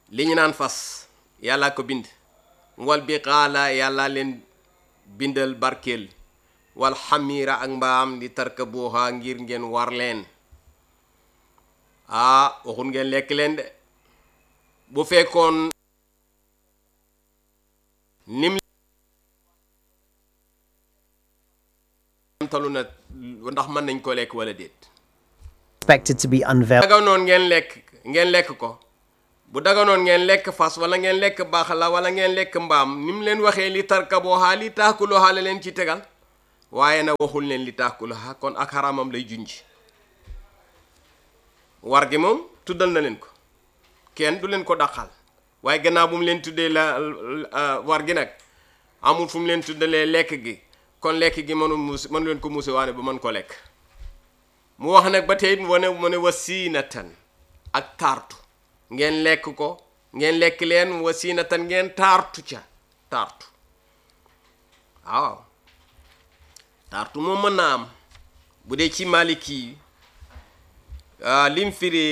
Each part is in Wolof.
li ñu naan fas yàlla ko bind wal bi xaala yàlla leen bindal barkeel wal xamiira ak mbaam di tarka booxa ngir ngeen war leen ah waxul ngeen lekk leen de bu fekkoon nim talu na ndax mën nañ ko lekk wala déet expected to be unveiled daganoon ngeen lekk ngeen lekk ko bu daganoon ngeen lekk fas wala ngeen lekk baax la wala ngeen lekk mbaam ni mu leen waxee li tarkaboohaa li taakuloohaa la leen ci tegal waaye nag waxul leen li taakuloohaa kon ak xaramam lay junj war gi moom tuddal na leen ko kenn du leen ko daqal waaye gannaaw bu mu leen tuddee la war gi nag amul fu mu leen tuddalee lekk gi kon lekk gi mënu muus mënu leen ko muuse waane ba mën ko lekk mu wax nag ba tey mu ne mu ne wasiinatan ak taartu ngeen lekk ko ngeen lekk leen wasiinatan ngeen taartu ca taartu waaw taartu moom mën naa am bu dee ci maliki yi lim firi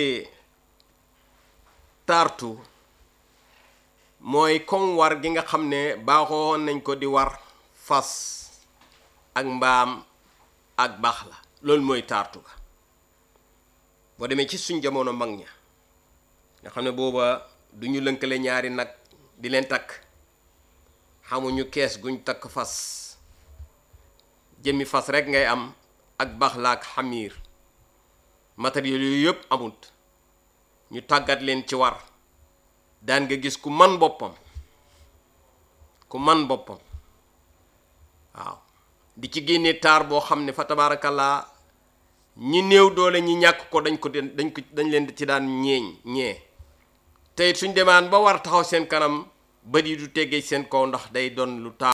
taartu mooy comme war gi nga xam ne baaxoon nañ ko di war fas ak mbaam ak baax la loolu mooy taartu ga boo demee ci suñ jamono mag ña nga xam ne booba du ñu lënkale ñaari nag di leen takk xamuñu kees guñ takk fas jëmmi fas rek ngay am ak baax la ak xamiir matériel yooyu yëpp amut ñu tàggat leen ci war daan nga gis ku man boppam ku man boppam waaw di ci génne taar boo xam ne fa tabaarakallaa ñi néew doole ñi ñàkk ko dañ ko dañ ko dañ leen ci daan ñeeñ ñee tey suñ demaan ba war taxaw seen kanam bët yi du teggee seen kaw ndax day doon lu taar